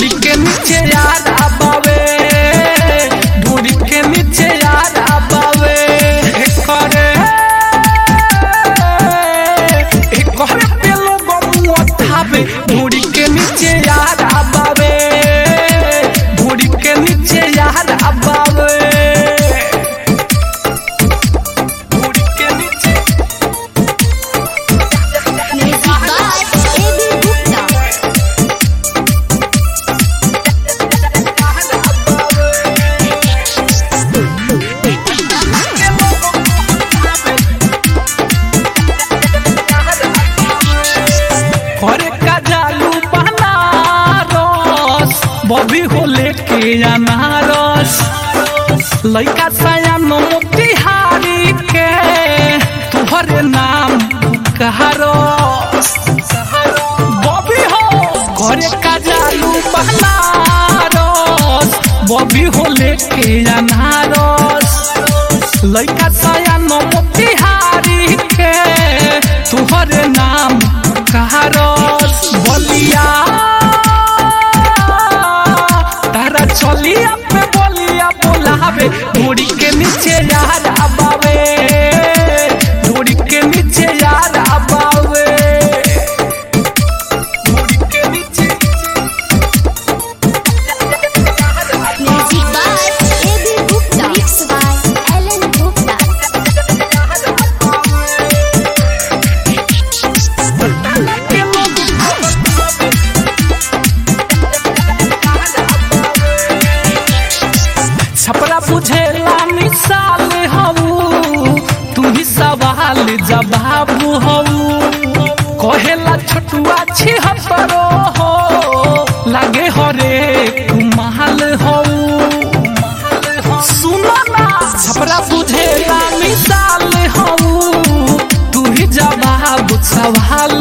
के नीचे याद आबावे ढूंढी के नीचे याद आबावे करे करे पे लोग मुआवे ढूंढी के नीचे याद आबावे ढूंढी के नीचे याद आबावे ढूंढी के नीचे Music by AB Gupta. करे का जालू बनारस बबी हो लेके अनारस लइका सयानो मोतिहारी के तुहरे नाम कहारस बबी हो करे का जालू बनारस बबी हो लेके अनारस लइका सयानो मोतिहारी के तुहरे नाम कहारस बलिया तारा चलिया पे बोलिया बोलावे धूड़ी के नीचे याद आबावे धूड़ी के नीचे याद आबावे धूड़ी के नीचे Music by AB Gupta. Mixed by Alan Gupta. Chhapra बुझेला मिसाल हऊ तू ही सवाल जवाब हऊ कहेला छोटुआ छिहत्तरो हो लागे हरे कुमाल हऊ सुनो ना छपरा बुझेला मिसाल हऊ तू ही जवाब सवाल